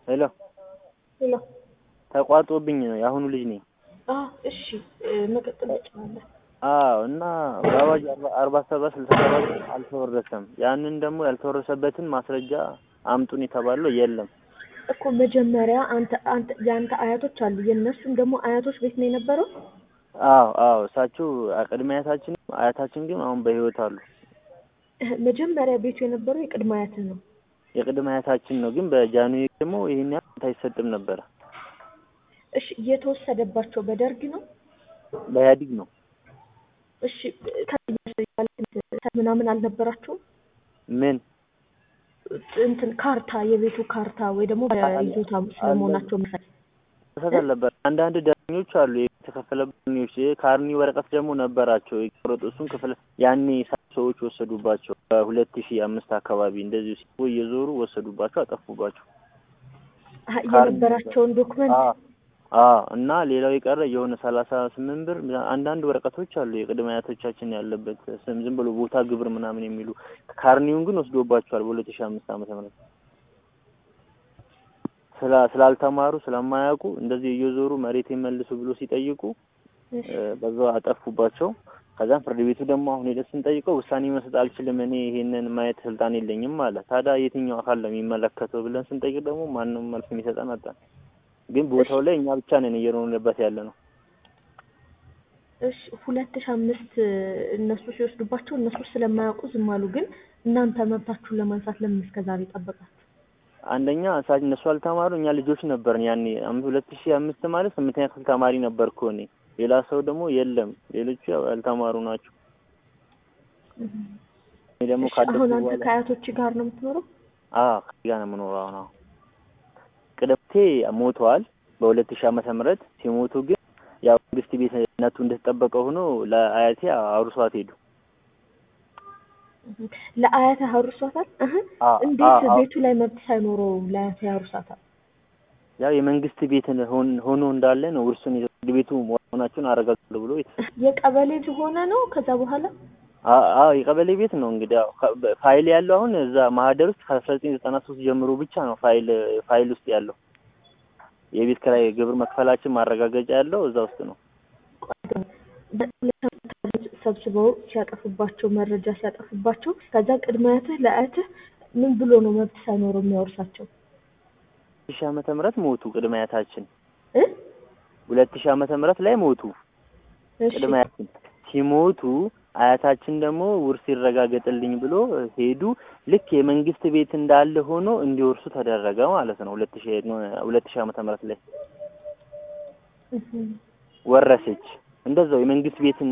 ሄሎ ሄሎ ተቋርጦብኝ ነው የአሁኑ ልጅ ነኝ። አዎ እሺ መቀጠል ትችላለህ። አዎ እና በአዋጅ አርባ ሰባት ስልሳ ሰባት አልተወረሰም። ያንን ደግሞ ያልተወረሰበትን ማስረጃ አምጡን የተባለው የለም። እኮ መጀመሪያ አንተ አንተ የአንተ አያቶች አሉ የእነሱም ደግሞ አያቶች ቤት ነው የነበረው። አዎ አዎ እሳቸው ቅድመ አያታችን አያታችን ግን አሁን በህይወት አሉ። እህ፣ መጀመሪያ ቤቱ የነበረው የቅድመ አያትህ ነው። የቅድመ አያታችን ነው፣ ግን በጃንሆይ ደግሞ ይህን ያህል ቦታ አይሰጥም ነበረ። እሺ የተወሰደባቸው በደርግ ነው። በኢህአዲግ ነው። እሺ ከ- ምናምን አልነበራቸውም ምን እንትን ካርታ የቤቱ ካርታ ወይ ደግሞ ይዞታ ስለመሆናቸው መሰለኝ። መሰት አልነበረ። አንዳንድ ዳኞች አሉ የተከፈለበት ዳኞች ካርኒ ወረቀት ደግሞ ነበራቸው የቆረጡ እሱን ክፍል ያኔ ሰዎች ወሰዱባቸው። በሁለት ሺህ አምስት አካባቢ እንደዚሁ ሲቦ እየዞሩ ወሰዱባቸው፣ አጠፉባቸው። አሀ፣ የነበራቸውን ዶክመንት አዎ አዎ። እና ሌላው የቀረ የሆነ ሰላሳ ስምንት ብር አንዳንድ ወረቀቶች አሉ የቅድመ አያቶቻችን ያለበት ስም ዝም ብሎ ቦታ ግብር ምናምን የሚሉ ካርኒውን ግን ወስዶባቸዋል በሁለት ሺህ አምስት ዓመተ ምህረት ስላ ስላልተማሩ ስለማያውቁ እንደዚህ እየዞሩ መሬት መልሱ ብሎ ሲጠይቁ እሺ፣ በዛው አጠፉባቸው። ከዛም ፍርድ ቤቱ ደግሞ አሁን ሄደን ስንጠይቀው ውሳኔ መስጠት አልችልም እኔ ይሄንን ማየት ስልጣን የለኝም አለ። ታዲያ የትኛው አካል ነው የሚመለከተው ብለን ስንጠይቅ ደግሞ ማንም መልስ የሚሰጠን አጣን። ግን ቦታው ላይ እኛ ብቻ ነን እየኖርንበት ያለ ነው። እሺ ሁለት ሺህ አምስት እነሱ ሲወስዱባቸው እነሱ ስለማያውቁ ዝም አሉ። ግን እናንተ መብታችሁን ለማንሳት ለምን እስከ ዛሬ ጠበቃችሁ? አንደኛ እሳ እነሱ አልተማሩ፣ እኛ ልጆች ነበርን ያኔ አም- ሁለት ሺህ አምስት ማለት ስምንተኛ ክፍል ተማሪ ነበርኩ እኔ። ሌላ ሰው ደግሞ የለም፣ ሌሎቹ ያው ያልተማሩ ናቸው። እኔ ደግሞ እሺ፣ ካደኩ አሁን አንተ በኋላ ከአያቶች ጋር ነው የምትኖረው? አዎ ከዚህ ጋር ነው የምኖረው አሁን። አዎ ቅድምቴ ሞተዋል በሁለት ሺህ ዓመተ ምህረት ሲሞቱ ግን ያው መንግስት ቤትነቱ እንደተጠበቀ ሆኖ ለአያቴ አውርሷት ሄዱ። ለአያትህ አውርሷታል? እህ፣ አዎ እንዴት አዎ ቤቱ ላይ መብት ሳይኖረው ለአያትህ ያውርሳታል? ያው የመንግስት ቤት ሆን- ሆኖ እንዳለ ነው ውርሱን ይዘው ፍርድ ቤቱ መሆናቸውን አረጋግጣለሁ ብሎ የተ- የቀበሌ ሆነ ነው ከዛ በኋላ አ- አዎ የቀበሌ ቤት ነው እንግዲህ ያው ከ- በ- ፋይል ያለው አሁን እዛ ማህደር ውስጥ ከአስራ ዘጠኝ ዘጠና ሶስት ጀምሮ ብቻ ነው ፋይል ፋይል ውስጥ ያለው የቤት ኪራይ ግብር መክፈላችን ማረጋገጫ ያለው እዛ ውስጥ ነው። ሰብስበው ሲያጠፉባቸው መረጃ ሲያጠፉባቸው ከዛ ቅድመ አያትህ ለአያትህ ምን ብሎ ነው መብት ሳይኖረው የሚያወርሳቸው? ሺህ ዓመተ ምህረት ሞቱ ቅድመ አያታችን እ ሁለት ሺህ ዓመተ ምህረት ላይ ሞቱ እሺ ቅድመ አያታችን ሲሞቱ አያታችን ደግሞ ውርስ ይረጋገጥልኝ ብሎ ሄዱ። ልክ የመንግስት ቤት እንዳለ ሆኖ እንዲወርሱ ተደረገ ማለት ነው። ሁለት ሺህ ሁለት ሺህ ዓመተ ምህረት ላይ እህ። ወረሰች። እንደዛው የመንግስት ቤት